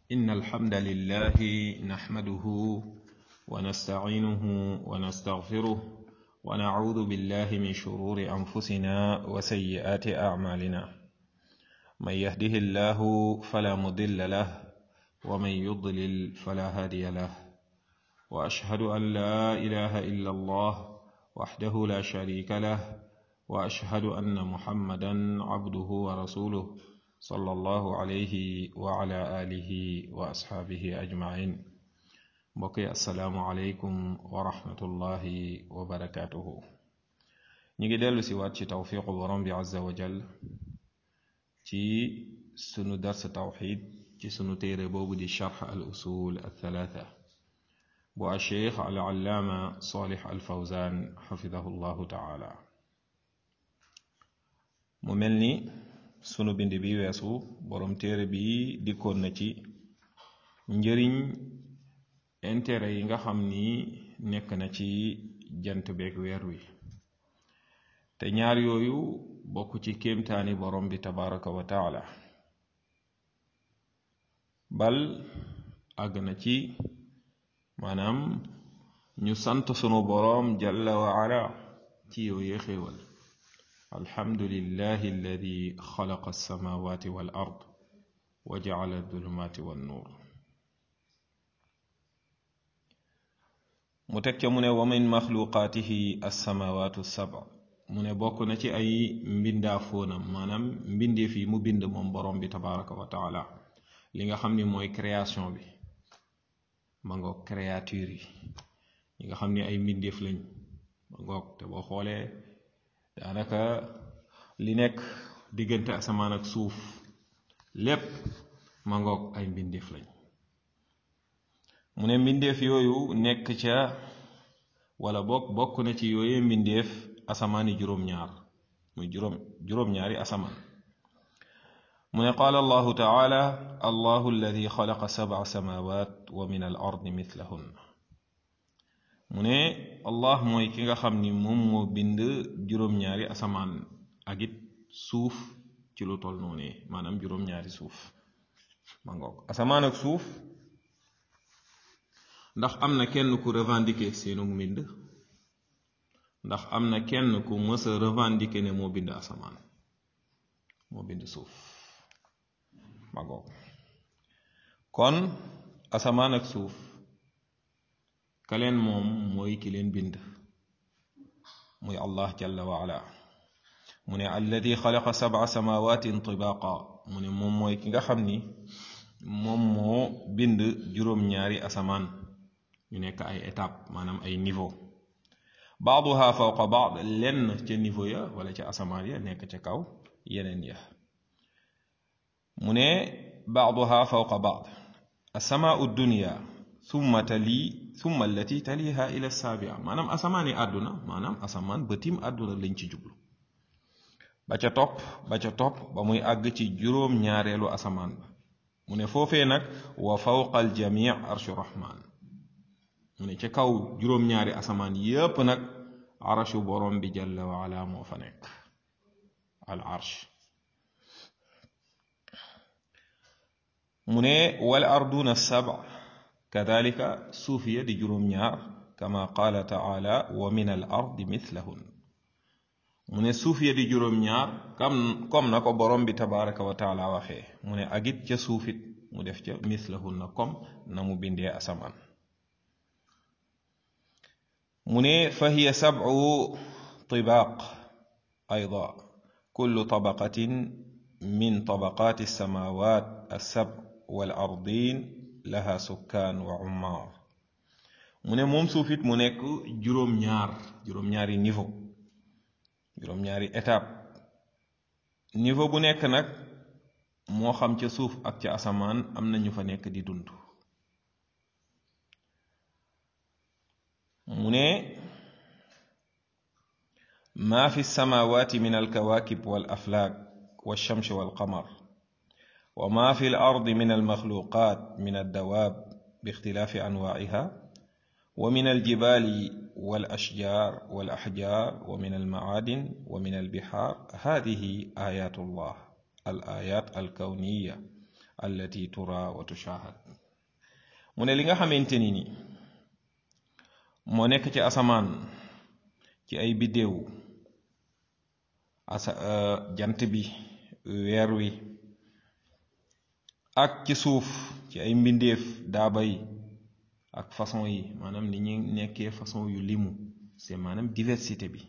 إن الحمد لله نحمده ونستعينه ونستغفره ونعوذ بالله من شرور أنفسنا وسيئات أعمالنا من يهده الله فلا مضل له ومن يضلل فلا هادي له وأشهد أن لا إله إلا الله وحده لا شريك له وأشهد أن محمدا عبده ورسوله صلى الله عليه وعلى آله وأصحابه أجمعين mbokki asalaamualeykum wa rahmatullahi wa barakaatuhu ñu ngi dellu si waat ci tawfiqu borom bi azza wa jal ci sunu dars tawxid ci sunu téere boobu di charx al usul al thalatha bu a cheikh al allaama salih al fawzan xafidahu llahu taala mu mel ni sunu bind bi weesu borom téere bi dikkoon na ci njëriñ intérêt yi nga xam ni nekk na ci jant beeg weer wi te ñaar yooyu bokk ci kéemtaani borom bi tabaraka wa taala bal àgg na ci maanaam ñu sant sunu boroom jalla wa ala ci yooyee xéewal alhamdulillahi alladi xalaqa alsamawati wal ard wa jacala adulumati wannuur mu teg ca mu ne wa min maxluqaatihi alsamawatu saba mu ne bokk na ci ay mbindaa fóonam maanaam mbindeef yi mu bind moom borom bi tabaraka wa taala li nga xam ni mooy création bi ma ngoog créature yi ñi nga xam ni ay mbindeef lañ ma ngoog te boo xoolee daanaka li nekk diggante asamaan ak suuf lépp ma ngoog ay mbindeef lañ mu ne mbindeef yooyu nekk ca wala bokk bokk na ci yooyee mbindeef asamaani juróom-ñaar muy juróom juróom-ñaari asamaan mu ne qaala allahu taala allahu alladi xalaqa sab'a samawat wa min al ardi mithlahunna mu ne allah mooy ki nga xam ni moom moo bind juróom-ñaari asamaan ak it suuf ci lu tol noonu maanaam juróom-ñaari suuf ma ngoog asamaan ak suuf ndax am na kenn ku revendiquer seenu mbind ndax am na kenn ku mës a revendiquer ne moo bind asamaan moo bind suuf ma ngoog kon asamaan ak suuf ka leen moom mooy ki leen bind muy allah jalla wa ala mu ne alladi xalaqa sab'a samawatin tibaqa mu ne moom mooy ki nga xam ni moom moo bind juróom-ñaari asamaan ñu nekk ay étape maanaam ay niveau baaduha fawqa baad lenn ca niveau ya wala ca asamaan ya nekk ca kaw yeneen ya mu ne baaduha fawqa baad asamaau dunia summa tali summa allati taliha ila saabia maanaam asamaani àdduna maanaam asamaan bëtim àdduna lañ ci jublu ba ca topp ba ca topp ba muy àgg ci juróom ñaareelu asamaan ba mu ne foofee nag wa fawqa aljamii arshu rahman mu ne ca kaw juróom-ñaari asamaan yépp nag arashu borom bi jalla wa ala moo fa nekk al arsh mu ne wal arduna saba kadalika suufiya di juróom-ñaar kama qaala taala wa min al ardi mithlahun mu ne suufiya di juróom-ñaar kam comme na ko borom bi tabaraka wa taala waxee mu ne agit ca suufit mu def ca mithlahun na comme na mu bindee asamaan mu ne fa hiya sabcu tibaaq ayda kullu tabaqatin min tabaqaati alsamawat alsab wal ardin laha sukkaan wa ummaar mu ne moom suufit mu nekk juróom-ñaar juróom-ñaari niveau juróom-ñaari étape niveau bu nekk nag moo xam ca suuf ak ca asamaan am na ñu fa nekk di dund mu ne maa fi samaawaati min alkawaakib wal aflaak walchamsi walqamar wa maa fi l ardi min almaxluqaat min addawaab bixtilaafi anwaaciha wa min aljibaali والأشجار والأحجار ومن المعادن ومن البحار هذه آيات الله الآيات الكونية allati tura wa tushahad mu ne li nga xamante ni ni moo nekk ci asamaan ci ay biddéew asa jant bi weer wi ak ci suuf ci ay mbindeef daaba yi ak façon yi maanaam ni ñu nekkee façon yu limu c'est maanaam diversité bi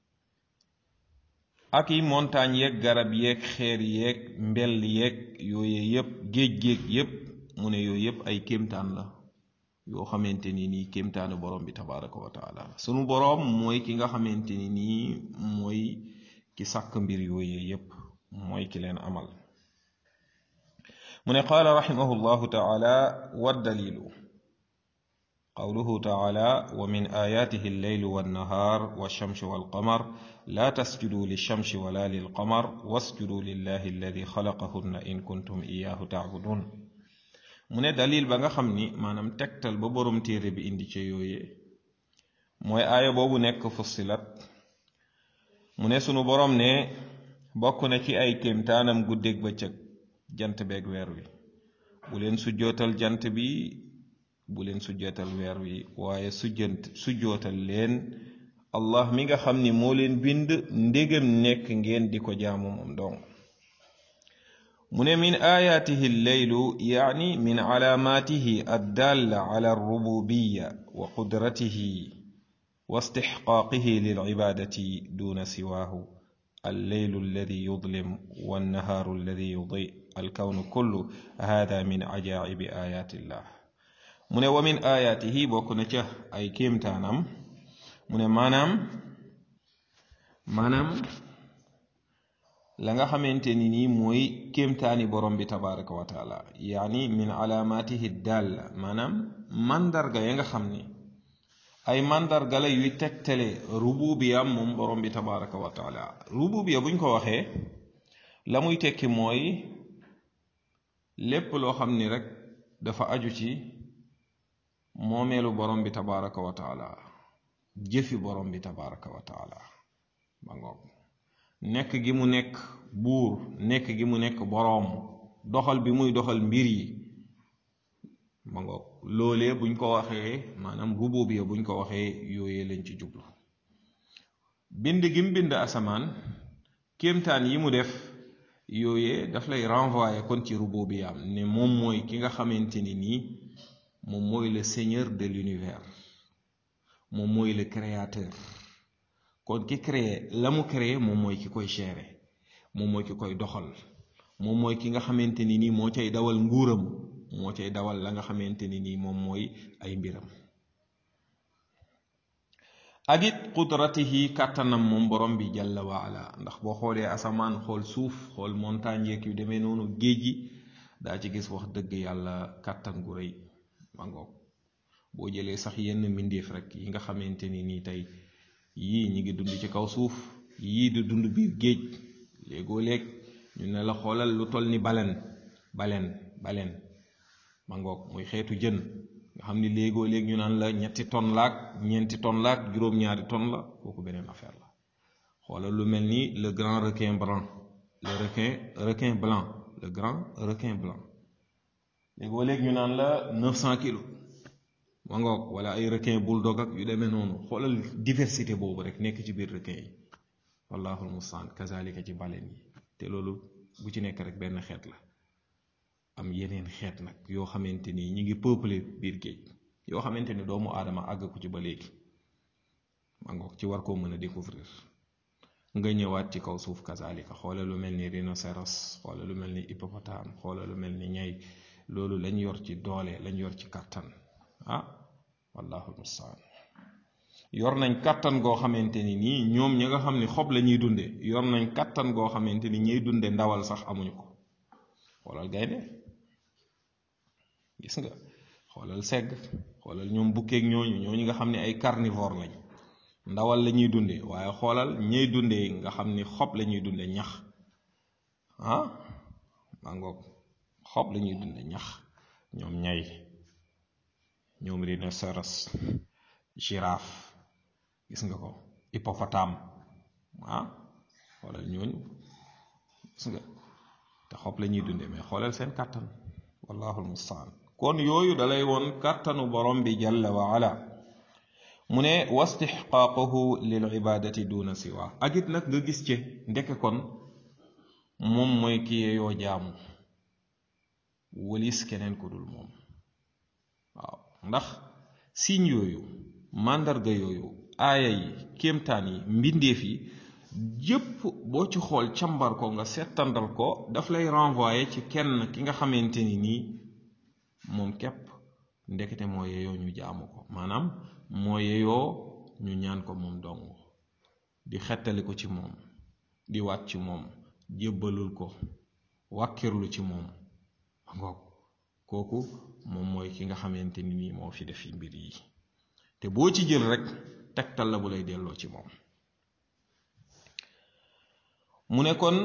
ak yi montagne yeeg garab yeeg xeer yeeg mbell yeeg yooyu yëpp géej géej yëpp mu ne yooyu yëpp ay kéemtaan la yoo xamante ni nii kéemtaanu borom bi tabaraka wa taala sunu borom mooy ki nga xamante ni nii mooy ki sàkk mbir yooyu yëpp mooy ki leen amal mu ne qaala raximahu llahu taala waddalilu qawluhu taala wa min ayaatihi alleylu wannahaar walchamsu walqamar laa tasjuduu lilchamsi wala lilqamar wasjuduu lillahi alladi xalaqahunna in kuntum iyaahu taabudun mu ne dalil ba nga xam ni maanaam tegtal ba borom téere bi indi ca yooye mooy aaya boobu nekk fussilat mu ne sunu borom ne bokk na ci ay kéemtaanam guddeeg bëccëg jant beeg weer wi bu leen sujjootal jant bi bu leen sujjootal weer wi waaye sujjant sujjootal leen allah mi nga xam ni moo leen bind ndégam nekk ngeen di ko jaamu moom dong mu ne min ayaatihi lleylu yaani min calaamaatihi addalla ala alrububiya wa qudratihi wa istixqaaqihi lilcibaadati duna siwaahu alleylu alladi yudlim wannahaaru alladi yudi alkawnu kullu hada min cajaacibi ayaati illah mu ne wa min ayaatihi bokk na ca ay kéemtaanam mu ne maanaam maanaam la nga xamante ni nii mooy kéemtaani borom bi tabaraka wa taala yaani min alaamaatihi dalla maanaam mandarga ya nga xam ni ay mandarga la yuy tegtale rububiyam moom borom bi tabaraka wa taala rububiya buñ ko waxee la muy tekki mooy lépp loo xam ni rek dafa aju ci moomeelu borom bi tabaraka wa taala jëfi borom bi tabaraka wa taala ba ngoog nekk gi mu nekk buur nekk gi mu nekk boroom doxal bi muy doxal mbir yi ba ngoog loolee buñ ko waxee maanaam rububiya buñ ko waxee yooyee lañ ci jublu bind gi mu bind asamaan kéemtaan yi mu def yooyee daf lay renvoyer kon ci rububiyaam ne moom mooy ki nga xamante ni nii moom mooy le seigneur de l'univers moom mooy le créateur kon ki créé la mu créé moom mooy ki koy gérer moom mooy ki koy doxal moom mooy ki nga xamante ni nii moo cay dawal nguuram moo cay dawal la nga xamante ni nii moom mooy ay mbiram ak it qudratihi kàttanam moom borom bi jalla wa ala ndax boo xoolee asamaan xool suuf xool montagne yeeg yu demee noonu géej gi daa ci gis wax dëgg yàlla kàttan gu rëy ma ngoog boo jëlee sax yenn mbindeef rek yi nga xamante ni nii tey yii ñi ngi dund ci kaw suuf yii di dund biir géej léegoo léeg ñu ne la xoolal lu toll ni balen balen balen ma ngoog muy xeetu jën nga xam ni léegoo léeg ñu naan la ñetti ton laak ñeenti ton laak juróom-ñaari ton la kooku beneen affaire la xoolal lu mel ni le grand requin blanc le requin requin blanc le grand requin blanc léegoo léeg ñu naan la 900 kilos ma ngoog wala ay requin bulldog ak yu demee noonu xoolal diversité boobu rek nekk ci biir requin yi wallaahu almustaan kazalika ci baleen yi te loolu bu ci nekk rek benn xeet la am yeneen xeet nag yoo xamante ni ñi ngi peuplé biir géej yoo xamante ni doomu aadama àgg ko ci ba léegi ma ngoog ci war koo mën a découvrir nga ñëwaat ci kaw suuf kazalika xoolal lu mel ni rhinocéros xoolal lu mel ni hippopotame xoolal lu mel ni ñay loolu lañ yor ci doole lañ yor ci kàttan ah wallahu almustaan yor nañ kàttan goo xamante ni nii ñoom ñi nga xam ni xob la ñuy dunde yor nañ kàttan goo xamante ni ñuy dunde ndawal sax amuñu ko xoolal gaynde gis nga xoolal segg xoolal ñoom bukkeeg ñooñu ñooñu nga xam ne ay carnivore lañ ndawal la ñuy dunde waaye xoolal ñey dunde nga xam ni xob la ñuy dunde ñax ah maa ngoog xob la ñuy dunde ñax ñoom ñay ñoom rhinocéros girafe gis nga ko hippopotame ah xoolal ñooñu gis nga te xob la ñuy dunde mais xooleel seen kàttan wallahu almustaan kon yooyu dalay woon kàttanu borom bi jalla wa ala mu ne wastixqaaquhu lil ibadati duna siwa ak it nag nga gis ci ndeke kon moom mooy ki yeyoo jaamu walis keneen ku dul moom waaw ndax signe yooyu màndarga yooyu aaya yi kéemtaan yi mbindeef yi yépp boo ci xool càmbar ko nga settandal ko daf lay renvoyer ci kenn ki nga xamante ni nii moom képp ndekete moo yeyoo ñu jaamu ko maanaam moo yeyoo ñu ñaan ko moom dong di xettali ko ci moom di waat ci moom jébbalul ko wàkkirlu ci moom ngoog kooku moom mooy ki nga xamante ni nii moo fi def mbir yi te boo ci jël rek tegtal la bu lay delloo ci moom mu ne kon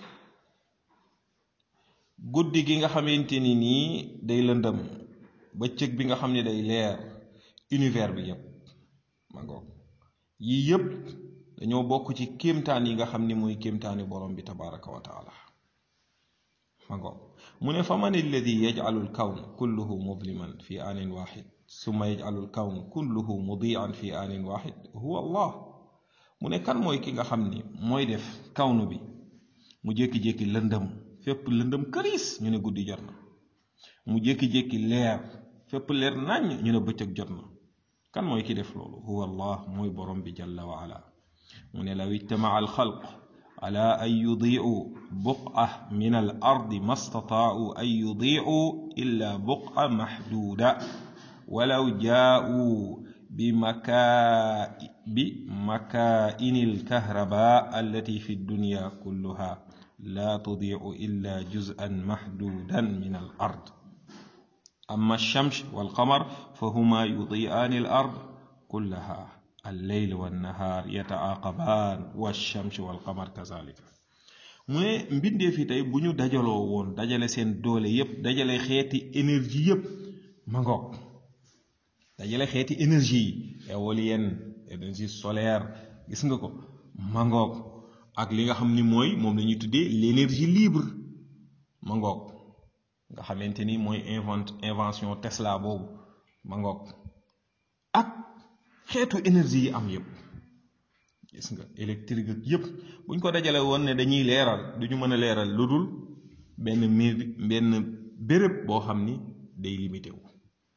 guddi gi nga xamante ni nii day lëndëm bëccëg bi nga xam ne day leer univers bi yépp ma ngoog yii yépp dañoo bokk ci kéemtaan yi nga xam ni mooy kéemtaani borom bi tabaraka wa taala ma ngoog mu ne fa man alladi yajcalu alkawn kulluhu mudliman fi aanin waxid summa yajcalu alkawn kulluhu mudian fi aanin waxid huwa allah mu ne kan mooy ki nga xam ni mooy def kawnu bi mu jékki-jékki lëndëm fépp lëndëm këriis ñu ne guddi jot na mu jékki-jékki leer fépp leer naññ ñu ne bëccëg jot na kan mooy ki def loolu huwa allah mooy borom bi jalla wa ala mu ne law ijtamaa alxalq ala an yudiicuu buqa min al ardi ma stataacuu an yudiicuu illa buqa maxduuda walaw jaauu بمكا بمكائن الكهرباء التي في الدنيا كلها لا تضيع إلا جزءا محدودا من الأرض أما الشمس والقمر فهما يضيئان الأرض كلها الليل والنهار يتعاقبان والشمس والقمر كذلك mu ne mbindee fi tey bu ñu dajaloo woon dajale seen doole yépp dajale xeeti énergie yépp ma ngoog dajale xeeti énergie yi éolienne énergie solaire gis nga ko mangoog ak li nga xam ni mooy moom la ñuy tuddee l'énergie libre mangoog nga xamante ni mooy invent invention Tesla boobu mangoog ak xeetu énergie yi am yépp gis nga électrique ak yépp buñ ko dajale woon ne dañuy leeral duñu mën a leeral lu dul benn mbir benn béréb boo xam ni day limité wu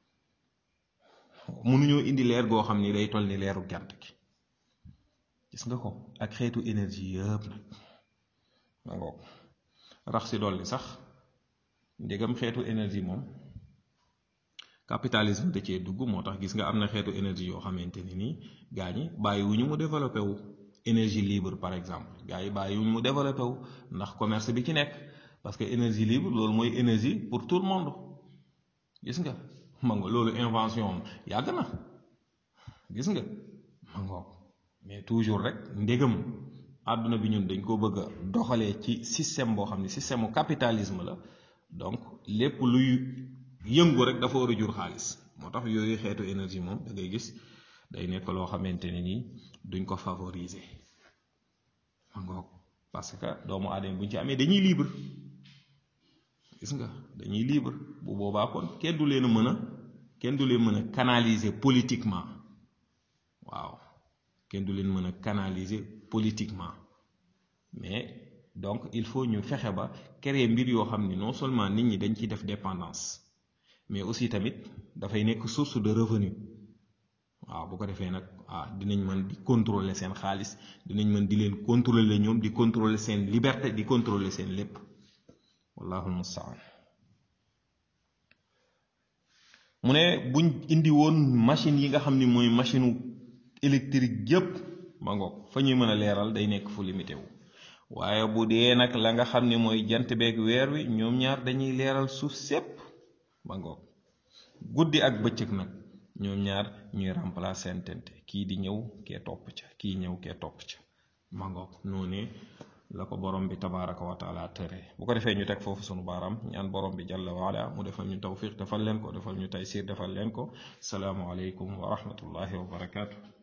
mënuñoo indi leer goo xam ni day toll ni leeru jant gi gis nga ko ak xeetu énergie yëpp nag ma ngoog rax si dolli sax ndegam xeetu énergie moom capitalisme da cee dugg moo tax gis nga am na xeetu énergie yoo xamante ni nii gaa ñi bàyyiwuñu mu développé wu énergie libre par exemple gaa yi bàyyiwuñu mu développé wu ndax commerce bi ci nekk parce que énergie libre loolu mooy énergie pour tout le monde gis nga ma nga loolu invention am yàgg na gis nga ma ngoog mais toujours rek ndégam àdduna bi ñun dañ ko bëgg a doxalee ci système boo xam ne système mu capitalisme la donc lépp luy yëngu rek dafa war a jur xaalis moo tax yooyu xeetu énergie moom da ngay gis day nekk loo xamante ne nii duñ ko favoriser ma ngoog parce que doomu aadama buñ ci amee dañuy libre gis nga dañuy libre bu boobaa kon kenn du leen mën a kenn du leen mën a canaliser politiquement waaw kenn du leen mën a canaliser politiquement mais donc il faut ñu fexe ba créer mbir yoo xam ni non seulement nit ñi dañ ciy def dépendance mais aussi tamit dafay nekk source de revenu waaw bu ko defee nag ah dinañ mën di contrôler seen xaalis dinañ mën di leen contrôler ñoom di contrôler seen liberté di contrôler seen lépp wallahu almustaan mu ne buñ indi woon machine yi nga xam ni mooy machine électrique yépp ma ngoog fa ñuy mën a leeral day nekk fu limité wu waaye bu dee nag la nga xam ni mooy jant beeg weer wi ñoom ñaar dañuy leeral suuf sépp ma ngoog guddi ak bëccëg nag ñoom ñaar ñuy remplacer tente kii di ñëw kee topp ca kii ñëw kee topp ca ma ngoog noonee la ko borom bi tabaraka wa taala tëree bu ko defee ñu teg foofu sunu baaraam ñaan borom bi jalla waala mu defal ñu tawfiq defal leen ko defal ñu taysir defal leen ko salaamu aleykum wa rahmatullahi wa barakaatu